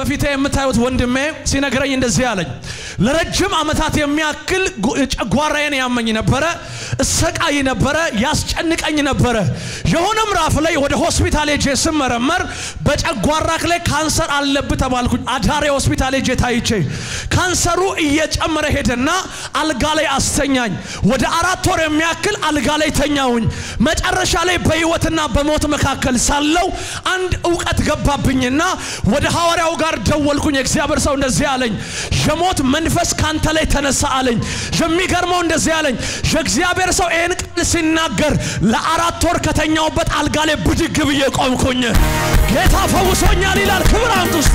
በፊቴ የምታዩት ወንድሜ ሲነግረኝ እንደዚህ አለኝ። ለረጅም ዓመታት የሚያክል ጉ- ጨጓራዬን ያመኝ ነበረ፣ እሰቃይ ነበረ፣ ያስጨንቀኝ ነበረ። የሆነ ምዕራፍ ላይ ወደ ሆስፒታል ሄጄ ስመረመር በጨጓራክ ላይ ካንሰር አለብህ ተባልኩኝ። አዳሬ ሆስፒታል ሄጄ ታይቼ ካንሰሩ እየጨመረ ሄደና አልጋ ላይ አስተኛኝ። ወደ አራት ወር የሚያክል አልጋ ላይ ተኛውኝ። መጨረሻ ላይ በህይወትና በሞት መካከል ሳለው አንድ እውቀት ገባብኝና ወደ ሐዋርያው ጋር ደወልኩኝ። የእግዚአብሔር ሰው እንደዚህ አለኝ፣ የሞት መንፈስ ካንተ ላይ ተነሳ አለኝ። የሚገርመው እንደዚህ አለኝ፣ የእግዚአብሔር ሰው ይህን ቃል ሲናገር ለአራት ወር ከተኛውበት አልጋ ላይ ብድግ ብዬ ቆምኩኝ። ጌታ ፈውሶኛል ይላል። ክብር አምጡ እስቲ።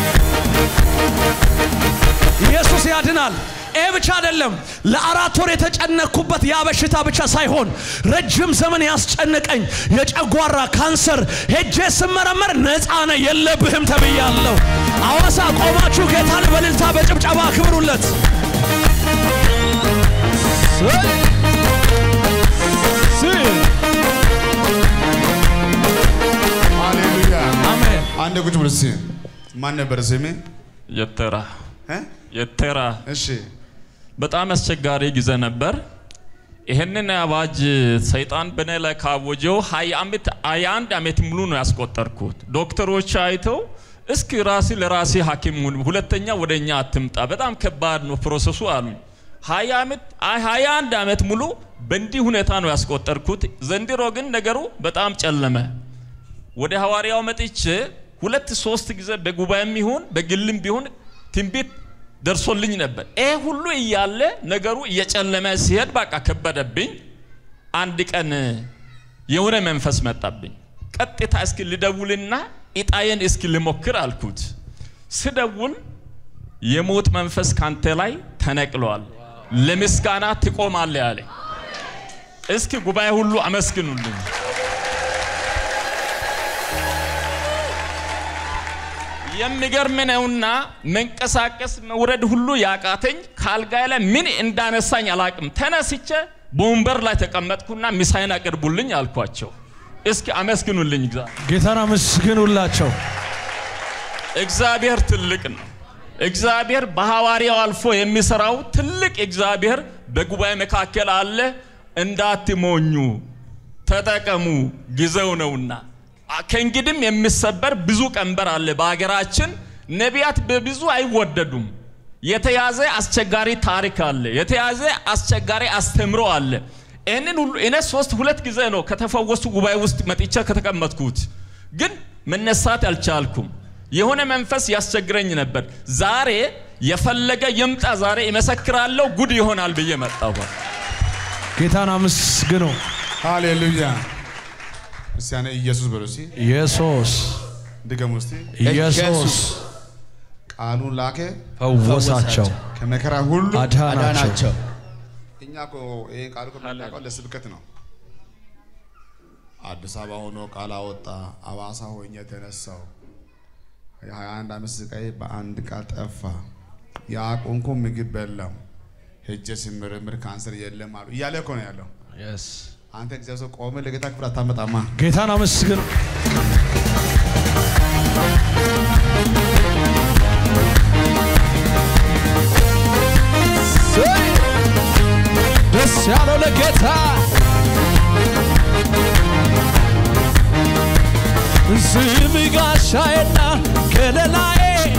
ኢየሱስ ያድናል። ይህ ብቻ አይደለም። ለአራት ወር የተጨነቅኩበት ያ በሽታ ብቻ ሳይሆን ረጅም ዘመን ያስጨነቀኝ የጨጓራ ካንሰር ሄጄ ስመረመር ነፃ ነህ የለብህም ተብያለሁ። አዋሳ ቆማችሁ ጌታን በልልታ በጭብጨባ አክብሩለት። ሃሌሉያ አሜን። አንድ ቁጭ ብሎ እስኪ ማን ነበር ስሜ የተራ እ? የተራ እሺ በጣም አስቸጋሪ ጊዜ ነበር። ይህንን አዋጅ ሰይጣን በእኔ ላይ ካወጀው ሀያ ዓመት ሀያ አንድ ዓመት ሙሉ ነው ያስቆጠርኩት። ዶክተሮች አይተው እስኪ ራሲ ለራሲ ሐኪም ሁን፣ ሁለተኛ ወደ እኛ አትምጣ፣ በጣም ከባድ ነው ፕሮሰሱ አሉኝ። ሀያ ዓመት አይ ሀያ አንድ ዓመት ሙሉ በእንዲህ ሁኔታ ነው ያስቆጠርኩት። ዘንድሮ ግን ነገሩ በጣም ጨለመ። ወደ ሐዋርያው መጥቼ ሁለት ሶስት ጊዜ በጉባኤም ይሁን በግልም ቢሆን ትንቢት ደርሶልኝ ነበር። ይሄ ሁሉ እያለ ነገሩ እየጨለመ ሲሄድ በቃ ከበደብኝ። አንድ ቀን የሆነ መንፈስ መጣብኝ። ቀጥታ እስኪ ልደውልና እጣዬን እስኪ ልሞክር አልኩት። ስደውል የሞት መንፈስ ካንተ ላይ ተነቅሏል፣ ለምስጋና ትቆማለህ አለኝ። እስኪ ጉባኤ ሁሉ አመስግኑልኝ። የሚገርም ነውና መንቀሳቀስ መውረድ ሁሉ ያቃተኝ ከአልጋዬ ላይ ምን እንዳነሳኝ አላቅም። ተነስቼ በወንበር ላይ ተቀመጥኩና ምሳዬን አቅርቡልኝ አልኳቸው። እስኪ አመስግኑልኝ። እግዚአብሔር ጌታን አመስግኑላቸው። እግዚአብሔር ትልቅ ነው። እግዚአብሔር በሐዋርያው አልፎ የሚሰራው ትልቅ እግዚአብሔር በጉባኤ መካከል አለ። እንዳትሞኙ ተጠቀሙ፣ ጊዜው ነውና። አ- ከእንግዲህም የሚሰበር ብዙ ቀንበር አለ በሀገራችን። ነቢያት በብዙ አይወደዱም። የተያዘ አስቸጋሪ ታሪክ አለ። የተያዘ አስቸጋሪ አስተምሮ አለ። ይህንን ሁሉ እኔ ሶስት ሁለት ጊዜ ነው ከተፈወሱ ጉባኤ ውስጥ መጥቼ ከተቀመጥኩት፣ ግን መነሳት አልቻልኩም። የሆነ መንፈስ ያስቸግረኝ ነበር። ዛሬ የፈለገ ይምጣ፣ ዛሬ እመሰክራለሁ፣ ጉድ ይሆናል ብዬ መጣሁ። ጌታን አመስግኑ። ሃሌሉያ እስቲ ያኔ ኢየሱስ በሉ እስቲ ኢየሱስ ድገሙ እስቲ ኢየሱስ ቃሉን ላከ ፈወሳቸው፣ ከመከራ ሁሉ አዳናቸው። እኛ እኮ ይሄን ቃል እኮ የምናውቀው ለስብከት ነው። አዲስ አበባ ሆኖ ቃል አወጣ፣ አዋሳ ሆኜ የተነሳው የሀያ አንድ ዓመት ስቃይ በአንድ ቃል ጠፋ። ያቆንኩ ምግብ በላው፣ ሄጄ ስምርምር ካንሰር የለም አሉ እያለ እኮ ነው ያለው። አንተ እግዚአብሔር ሰው ቆመ ለጌታ ክብር አታመጣማ። ጌታን አመስግኑ። ደስ ያለው ለጌታ ስም ጋሻዬና ከለላዬ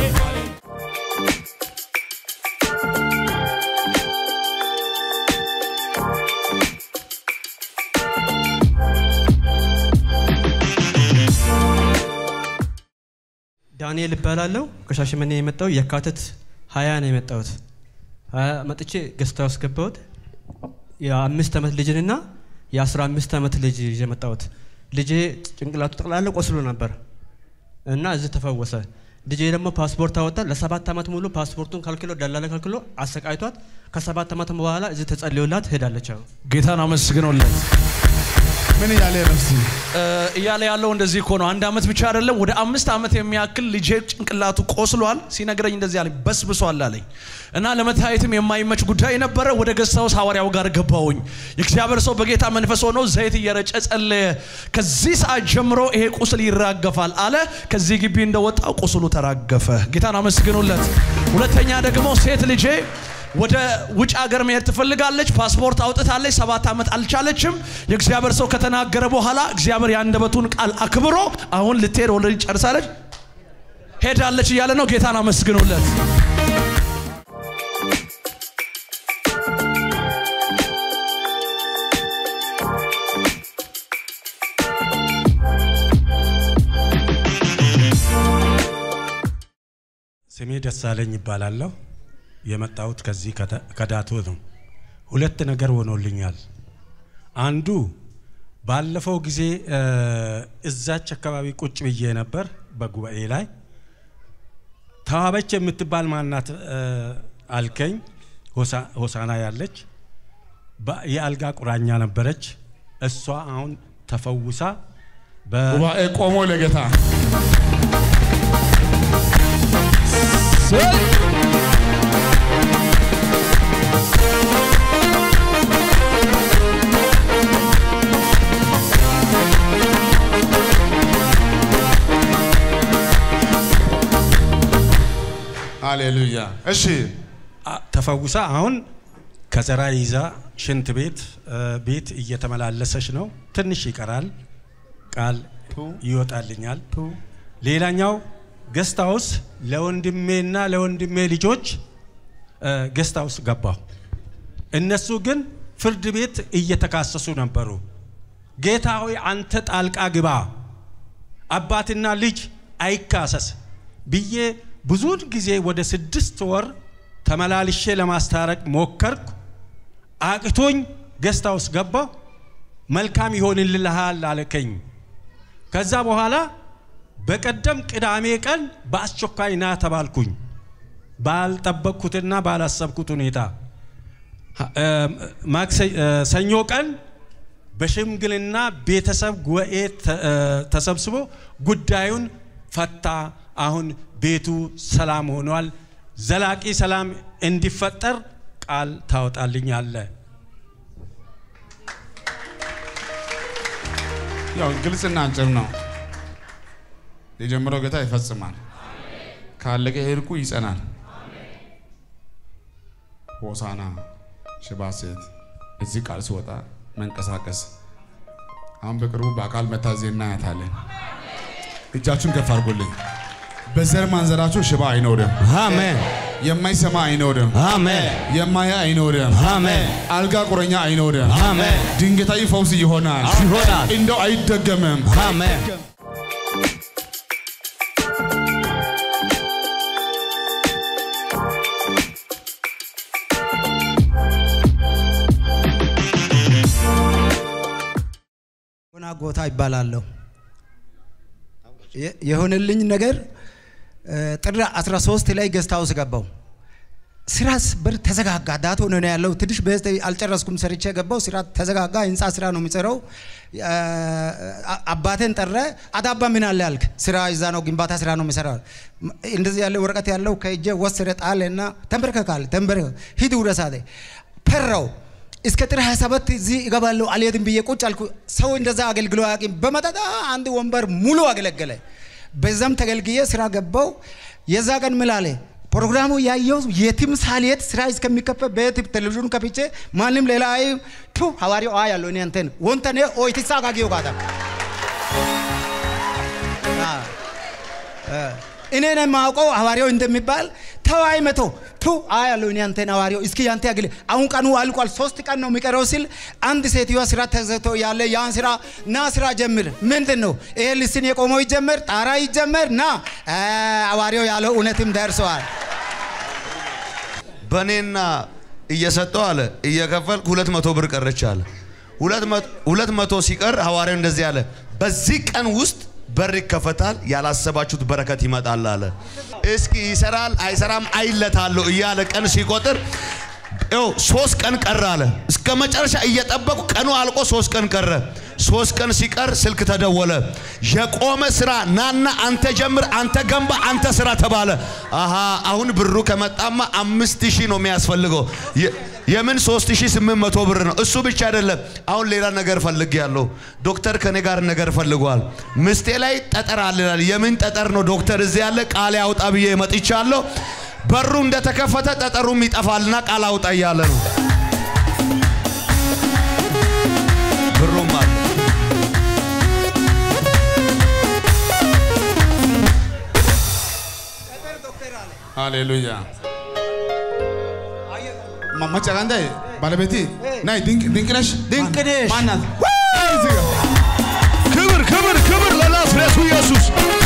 ዳንኤል እባላለሁ ከሻሸመኔ የመጣው የካቲት ሀያ ነው የመጣሁት። ሀያ መጥቼ ገዝታ ውስጥ ገባሁት። የአምስት ዓመት ልጅንና የአስራ አምስት ዓመት ልጅ ይዤ መጣሁት። ልጄ ጭንቅላቱ ጠቅላላ ቆስሎ ነበር እና እዚህ ተፈወሰ። ልጄ ደግሞ ፓስፖርት አወጣ። ለሰባት ዓመት ሙሉ ፓስፖርቱን ከልክሎ ደላላ ከልክሎ አሰቃይቷት ከሰባት ዓመት በኋላ እዚህ ተጸልዮላት ሄዳለች። አሁን ጌታን አመስግኖለት ምን እያለ ነው እስቲ? እ፣ እያለ ያለው እንደዚህ እኮ ነው። አንድ አመት ብቻ አይደለም ወደ አምስት አመት የሚያክል ልጄ ጭንቅላቱ ቆስሏል። ሲነግረኝ እንደዚህ አለኝ፣ በስብሷል አለኝ እና ለመታየትም የማይመች ጉዳይ ነበረ። ወደ ገስታውስ ሐዋርያው ጋር ገባውኝ። የእግዚአብሔር ሰው በጌታ መንፈስ ሆኖ ዘይት እየረጨ ጸለየ። ከዚህ ሰዓት ጀምሮ ይሄ ቁስል ይራገፋል አለ። ከዚህ ግቢ እንደወጣው ቁስሉ ተራገፈ። ጌታን አመስግኑለት። ሁለተኛ ደግሞ ሴት ልጄ ወደ ውጭ ሀገር መሄድ ትፈልጋለች። ፓስፖርት አውጥታለች። ሰባት ዓመት አልቻለችም። የእግዚአብሔር ሰው ከተናገረ በኋላ እግዚአብሔር የአንደበቱን ቃል አክብሮ አሁን ልትሄድ ኦልሬዲ ጨርሳለች፣ ሄዳለች እያለ ነው። ጌታን አመስግኑለት። ስሜ ደሳለኝ ይባላለሁ። የመጣሁት ከዚህ ከተ- ከዳቶ ነው። ሁለት ነገር ሆኖልኛል። አንዱ ባለፈው ጊዜ እ፣ እዛች አካባቢ ቁጭ ብዬ ነበር በጉባኤ ላይ ተዋበች የምትባል ማናት እ፣ አልከኝ። ሆሳ- ሆሳና ያለች በ- የአልጋ ቁራኛ ነበረች። እሷ አሁን ተፈውሳ በ ጉባኤ ቆሞ ለጌታ ሃሌሉያ። እሺ አ- ተፈውሳ አሁን ከዘራ ይዛ ሽንት ቤት እ፣ ቤት እየተመላለሰች ነው። ትንሽ ይቀራል፣ ቃል ይወጣልኛል። ሌላኛው ገስት ሃውስ ለወንድሜና ለወንድሜ ልጆች እ፣ ገስት ሃውስ ገባሁ። እነሱ ግን ፍርድ ቤት እየተካሰሱ ነበሩ። ጌታ ሆይ አንተ ጣልቃ ግባ፣ አባትና ልጅ አይካሰስ ብዬ ብዙውን ጊዜ ወደ ስድስት ወር ተመላልሼ ለማስታረቅ ሞከርኩ። አቅቶኝ ገስት ሃውስ ገባሁ። መልካም ይሆንልሃል አለከኝ። ከዛ በኋላ በቀደም ቅዳሜ ቀን በአስቸኳይ ና ተባልኩኝ። ባልጠበቅኩትና ባላሰብኩት ሁኔታ እ፣ ማክሰ- እ፣ ሰኞ ቀን በሽምግልና ቤተሰብ ጉባኤ ተ- እ፣ ተሰብስቦ ጉዳዩን ፈታ። አሁን ቤቱ ሰላም ሆኗል። ዘላቂ ሰላም እንዲፈጠር ቃል ታወጣልኛለ። ያው ግልጽና አጭር ነው። የጀመረው ጌታ ይፈጽማል። ካለቀ ሄድኩ ይጸናል። ሆሳና ሽባ ሴት እዚህ ቃል ሲወጣ መንቀሳቀስ አሁን በቅርቡ በአካል መታ ዜና ያታለን። እጃችሁን ከፍ አድርጉልኝ። በዘር ማንዘራችሁ ሽባ አይኖርም። አሜን የማይሰማ አይኖርም። አሜን የማያ አይኖርም። አሜን አልጋ ቁረኛ አይኖርም። አሜን ድንገታዊ ፈውስ ይሆናል። ይሆናል እንደው አይደገምም። አሜን ሆና ጎታ ይባላለሁ። የ- የሆነልኝ ነገር እ፣ ጥር 13 ላይ ገስት ሃውስ ገባው። ስራስ በር ተዘጋጋ። ዳቶ ነው ነው ያለው። ትንሽ በስተ አልጨረስኩም ሰርቼ ገባው። ስራ ተዘጋጋ። ህንፃ ስራ ነው የሚሰራው። እ፣ አ- አባቴን ጠረ። አዳባ ምን አለ ያልክ? ስራ እዛ ነው ግንባታ ስራ ነው የሚሰራው። እንደዚህ ያለ ወረቀት ያለው ከእጄ ወሰደ ጣለና ተንበርከካል። ተንበርከ ሂድ ውረስ አለ። ፈራው። እስከ ጥር 27 እዚህ እገባለሁ አልሄድም ብዬ ቁጭ አልኩ። ሰው እንደዛ አገልግሎ አያውቅም። በመጠጣ አንድ ወንበር ሙሉ አገለገለ። በዛም ተገልግዬ ስራ ገባው። የዛ ቀን ምን አለ ፕሮግራሙ ያየው የትም ሳልሄድ ስራ እስከሚከፈት ቤት ቴሌቪዥኑ ከፍቼ ማንም ሌላ አይ ቱ ሐዋርያው አ ያለው እኔ አንተን ወንተኔ ኦይ ትሳጋጊው ጋታ እኔ ነው የማውቀው ሐዋርያው እንደሚባል ተዋይ መቶ ቱ አ ያለው እኔ አንተን ሐዋርያው እስኪ ያንተ ያግል አሁን ቀኑ አልቋል፣ ሶስት ቀን ነው የሚቀረው ሲል አንድ ሴትዮዋ ስራ ተዘግቶ ያለ ያን ስራ ና ስራ ጀምር። ምንድን ነው ይሄ ልስን የቆመው ይጀመር፣ ጣራ ይጀመር፣ ና አ፣ ሐዋርያው ያለው እውነትም ደርሰዋል። በእኔና እየሰጠው አለ እየከፈልክ ሁለት መቶ ብር ቀረች አለ። ሁለት መቶ- ሁለት መቶ ሲቀር ሐዋርያው እንደዚህ አለ፣ በዚህ ቀን ውስጥ በር ይከፈታል፣ ያላሰባችሁት በረከት ይመጣል አለ። እስኪ ይሰራል አይሰራም አይለታለሁ እያለ ቀን ሲቆጥር ይኸው ሶስት ቀን ቀረ አለ። እስከ መጨረሻ እየጠበቁ ቀኑ አልቆ ሶስት ቀን ቀረ። ሶስት ቀን ሲቀር ስልክ ተደወለ። የቆመ ስራ ናና አንተ ጀምር፣ አንተ ገንባ፣ አንተ ስራ ተባለ። አሃ አሁን ብሩ ከመጣማ አምስት ሺህ ነው የሚያስፈልገው። የ- የምን ሶስት ሺህ ስምንት መቶ ብር ነው። እሱ ብቻ አይደለም። አሁን ሌላ ነገር ፈልግ ያለው ዶክተር ከኔ ጋር ነገር ፈልጓል። ምስቴ ላይ ጠጠር አለ ይላል። የምን ጠጠር ነው ዶክተር? እዚህ ያለ ቃል ያውጣ ብዬ መጥቻለሁ። በሩ እንደተከፈተ ጠጠሩም ይጠፋልና ቃል አውጣ እያለ ነው። ብሩም አለ። ሃሌሉያ ማማጫ ጋንዳ ባለቤቴ ናይ ድንቅ ድንቅ ነሽ ድንቅ ነሽ። ማናት ክብር ክብር ክብር ለናዝሬቱ ኢየሱስ